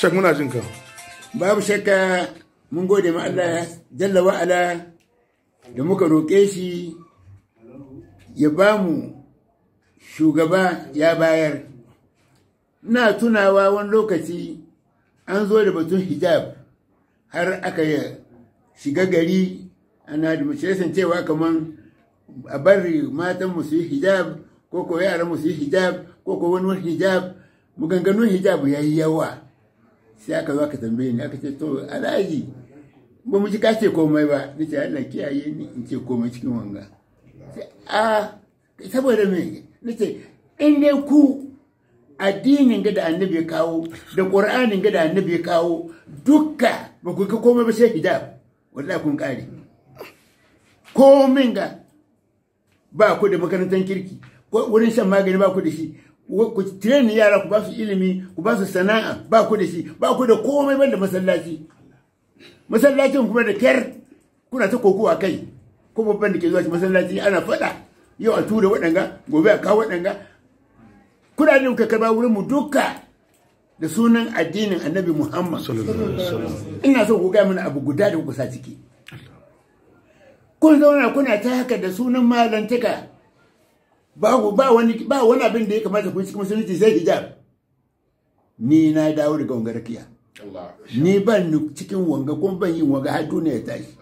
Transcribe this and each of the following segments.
shek muna jin ka babu shakka mun gode ma Allah jalla wa'ala da muka roƙe shi ya ba mu shugaba ya bayar na tunawa wani lokaci an zo da batun hijab har aka shiga gari ana da mace cewa kaman a bari matan mu su yi hijab ko ko yaran mu su yi hijab ko ko wani hijab maganganun hijab ya yi yawa sai aka zo aka tambaye ni aka ce to alhaji ba mu ji ka ce komai ba ni ce Allah kiyaye ni in ce komai cikin wanga a saboda me ni ce in dai ku addinin ga da annabi ya kawo da qur'anin ga da annabi ya kawo dukka ba ku ga komai ba sai hijab wallahi kun kare komin ga ba ku da makarantar kirki wurin shan magani ba ku da shi ku tireni yara ku ba su ilimi ku ba su sana'a ba ku da shi ba ku da komai banda masallaci masallacin kuma da kyar kuna ta kokowa kai ko babban da ke zuwa masallaci ana faɗa yau a tura waɗanga gobe a kawo waɗanga kudaden ka karba wurin mu duka da sunan addinin annabi muhammad ina so ku gaya mana abu guda da kuka sa ciki kun zauna kuna ta haka da sunan malantaka ba wani ba wani abin da ya kamata ku cikin musulunci sai hijab ni na dawo daga wanga rakiya ni ban ni cikin wanga kuma ban yin wanga har duniya ya tashi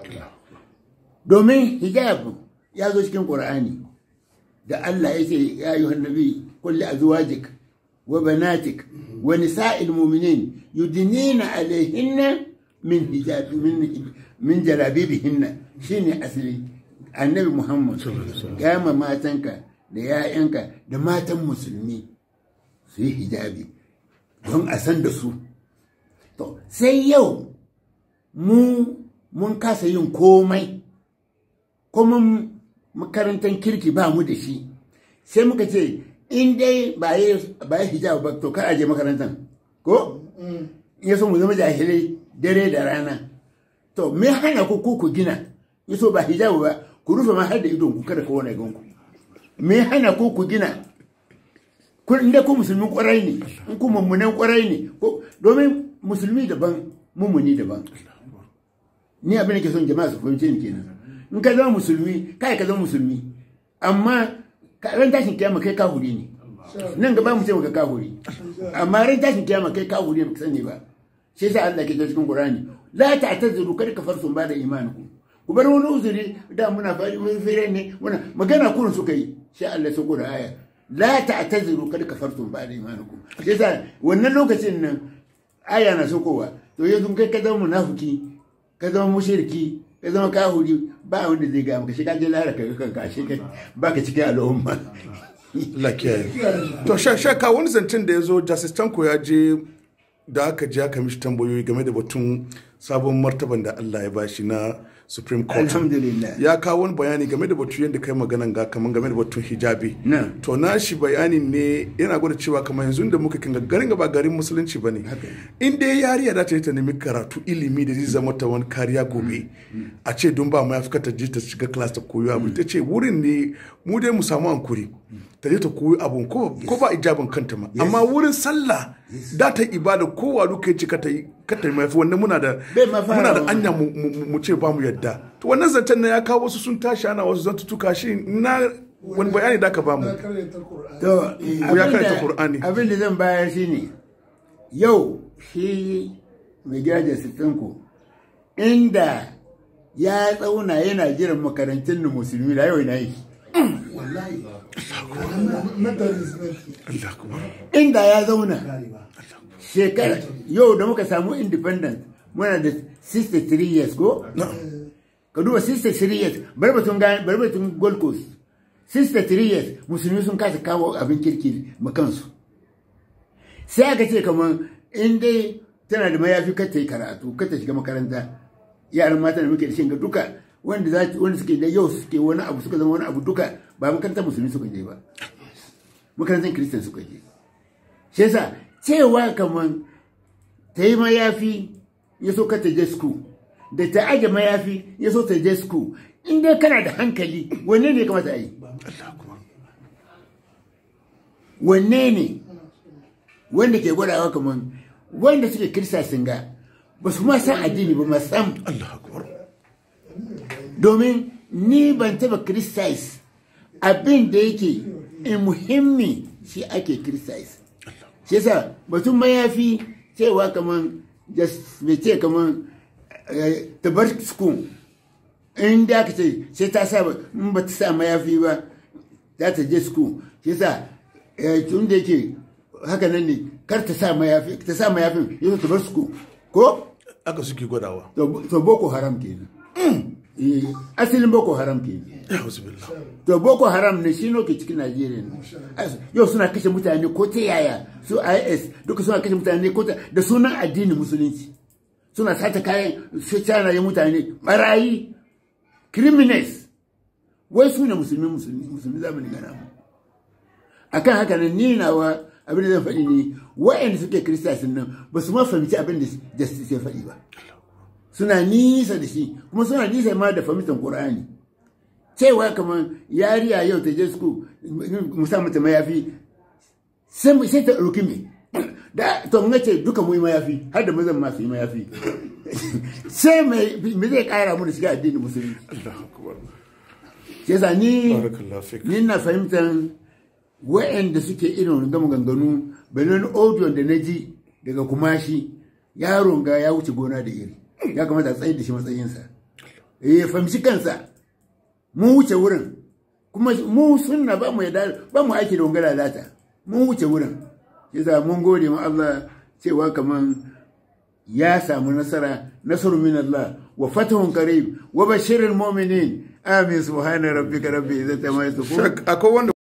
domin hijab ya zo cikin qur'ani da Allah ya ce ya ayyuhan nabi kulli azwajik wa banatik wa nisa'il mu'minin yudnina alaihinna min hijab min min jalabibihinna shine asali annabi muhammad gama matanka da ‘ya'yanka da matan musulmi su yi hijabi don a san da su. To, sai yau mu mun kasa yin komai, kuma makarantar kirki ba mu da shi, sai muka ce, in dai ba yi hijabi ba to kar aje makarantar, ko? Ya so mu zama jahilai dare da rana. To, me hana ku ku gina, ya so ba hijabi ba, ku rufe ma har da idon ku kada kowane ganku. me hana ko ku gina kun inda ku musulmi kwarai ne in ku mummunan kwarai ne domin musulmi daban mummuni daban ni abin da ke son jama'a su fahimce ni kenan in ka zama musulmi kai ka zama musulmi amma ran tashin kiyama kai kahuri ne nan gaba mu ce maka kahuri amma ran tashin kiyama kai kahuri ne ka sani ba shi yasa Allah ke cikin Qur'ani la ta'tazuru kad kafartum ba da imanikum ku bar wani uzuri da muna fari mun fere ne muna magana kurin suka yi sai Allah sako da aya la ta'taziru kad kafartum ba'da imanikum sai sa wannan lokacin nan aya na sokowa to yanzu kai ka zama munafiki ka zama mushriki ka zama kahuri ba wanda zai ga maka shi ka je lara ka kanka shi ka baka cikin al'umma Allah kiyaye to shaka wani zancen da ya zo Justice Tanko ya je da aka je aka mishi tambayoyi game da batun sabon martaban da Allah ya bashi na Supreme Court. Alhamdulillah. Ya kawo wani bayani game da batu yadda kai maganan ga kaman game da batun hijabi. Na. To na shi bayani ne yana gwada cewa kamar yanzu da muka kinga garin ba garin musulunci ba ne. In dai yariya da ta yi ta nemi karatu ilimi da zai zama ta wani kariya gobe. A ce don ba mu ya fi ta je ta shiga class ta koyo abu. Ta ce wurin ne mu dai mu samu hankuri. Ta je ta koyo abu ko ba ijabin kanta ma. Amma wurin sallah da ta ibada kowa duka ya ce ka ta yi ka ta mafi wannan muna da Bai ma fara muna da wa. anya mu- mu mu ce ba mu yadda to wannan zancen na ya kawo wasu sun tashi ana wasu zantutuka shi na wani bayani da ka ba mu To, ya karanta Qur'ani. abin da zan bayar shi ne, yau shi mai gidajen sitinku inda ya tsauna yana jiran makarantun na musulmi da yau na yi. Inda ya zauna shekara yau da muka samu independent muna da 63 years ko? Ka duba 63 years bari batun ga- bari batun Gold Coast. 63 years musulmi sun kasa kawo abin kirki ma kansu. sai aka ce kamar in dai tana da mayafi kar ta yi karatu kar ta shiga makaranta yaran mata da muke da shinga duka wanda za wanda suke da yau suke wani abu suka zama wani abu duka ba makarantar musulmi suka je ba makarantar kristan suka je shi yasa cewa kamar ta yi mayafi ya so kar ta je school da ta aje mayafi ya so ta je school in dai kana da hankali wanne ne ya kamata a yi wanne ne wanda ke gwadawa kamar wanda suke kirista sun ga ba su ma san addini ba ma sam Allah akbar domin ni ban taba criticize abin da yake in muhimmi shi ake criticize shi yasa batun mayafi cewa kaman just bai ce kaman eh, ta bar school in da aka ce sai ta sa ba- in ba ta sa mayafi ba za ta je school shi yasa eh, tun da yake haka nan ne kar ta sa mayafi ta sa mayafin yau ta bar school ko aka suke gwadawa to to boko haram kenan Eh, asalin boko haram kenan ya wasu billah to boko haram ne shi ke cikin najeriya ne As- yau suna kashe mutane ko ta yaya su is duka suna kashe mutane ko ta da sunan addinin musulunci suna sata kayan su canaye mutane barayi criminals wai su ne musulmi musulmi musulmi zamani gana mu akan haka nan ni nawa abin da zan faɗi ne wa'anda suke kiristasin nan ba su ma fahimci abin da justice ya faɗi ba suna nisa da shi kuma suna nisa ma da fahimtar qur'ani cewa kamar yariya yau ta je su musa mata mayafi sai mu- sai ta ɗauki me da to mun ce duka mu yi mayafi har da mazan masu yi mayafi sai mai me zai kara mu da shiga addinin musulmi Allah akbar sai yasa ni barakallahu fik ni na fahimtar wa'anda suke irin gama ganganu bayan audio da na ji daga kumashi yaron ga ya wuce gona da iri ya kamata a tsaye da shi matsayinsa ya fahimci kansa mun wuce wurin kuma mu sunna ba mu yada ba mu aiki da wanga lalata mun wuce wurin yasa mun gode ma Allah cewa kaman ya samu nasara nasaru min Allah wa fatahun qarib wa bashiril mu'minin amin subhana rabbika rabbil izzati amma yasifun Shak- akwai wanda